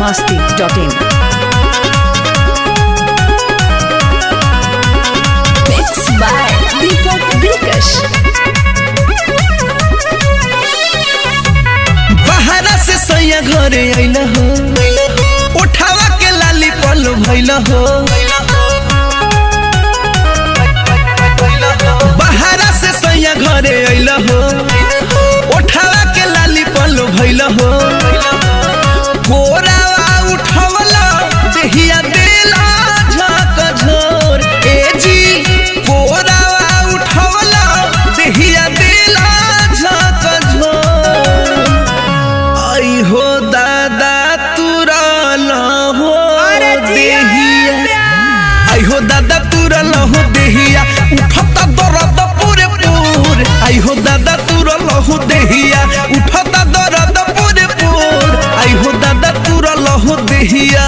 masti.in. Mixed by Deepak Dilkash. बहरा से सैया घरे अइल हो उठावा के लाली पल भइल हो बहरा से सैया घरे अइल हो उठावा के लाली पल भइल हो कोरावा उठवला देहिया देला झक झोर ए जी कोरावा उठवला देहिया देला झक झोर आई हो दादा तुरल हो देहिया आई हो दादा तुरल हो देहिया उठता दर्द पूरे पूर आई हो दादा तुरल हो देहिया उठता दर्द पूरे पूर आई हो दादा तुरल हो देहिया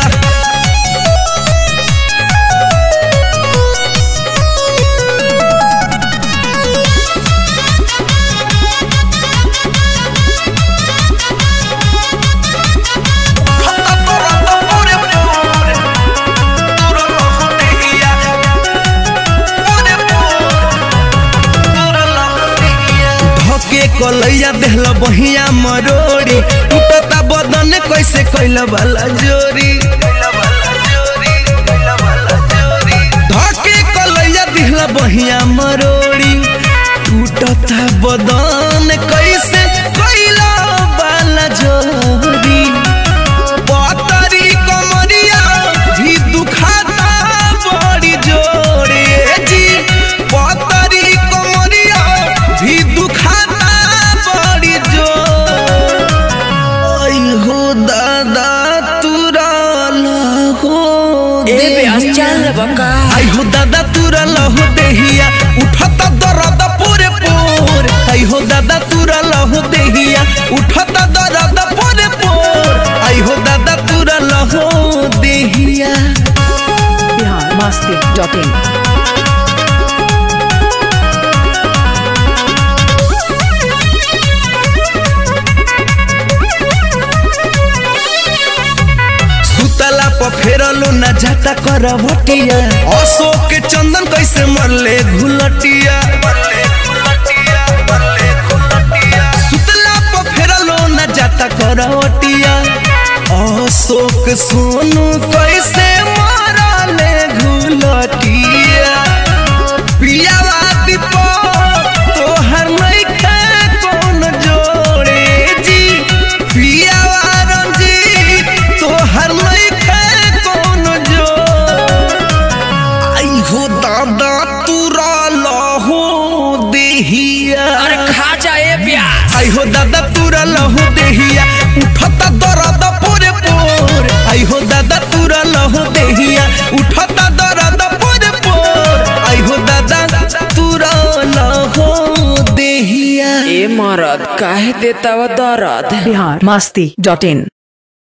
धके कलैया देहल बहिया मरोड़ी टूटता बदन कैसे कैल वाला जोरी धके कलैया दिहल बहिया मरोड़ी टूटता बदन कैसे कैल वाला जोरी पतरी कमरिया भी दुखाता बड़ी जोरे जी पतरी कमरिया भी दुखाता बड़ी जोर आई हो दादा तुरल हो देहिया। आई हो दादा तुरल हो देहिया उठता दर्द पूरे पूर आई हो दादा तुरल हो देहिया उठता दर्द पूरे पूर आई हो दादा तुरल हो देहिया Bihar masti.in. सुतला पर फेरलो न जाता करवटिया अशोक के चंदन कैसे मरले घुलटिया सुतला पर फेरलो न जाता करवटिया अशोक सोनू कैसे मरले घुलटिया पियावा दीपक तोहर नइखे कौन जोड़े जी पियावा रंजीत तोहर नइखे कौन जोड़ आई हो दादा तुरल हो देहिया खा जाए प्याज आई हो दादा तुरल हो देहिया उठता दर्द पूरे पूर आई हो दादा तुरल हो देहिया उठता दर्द पूरे पूर आई हो दादा तुरल हो देहिया ए मरद काहे देता व दर्द Bihar masti.in.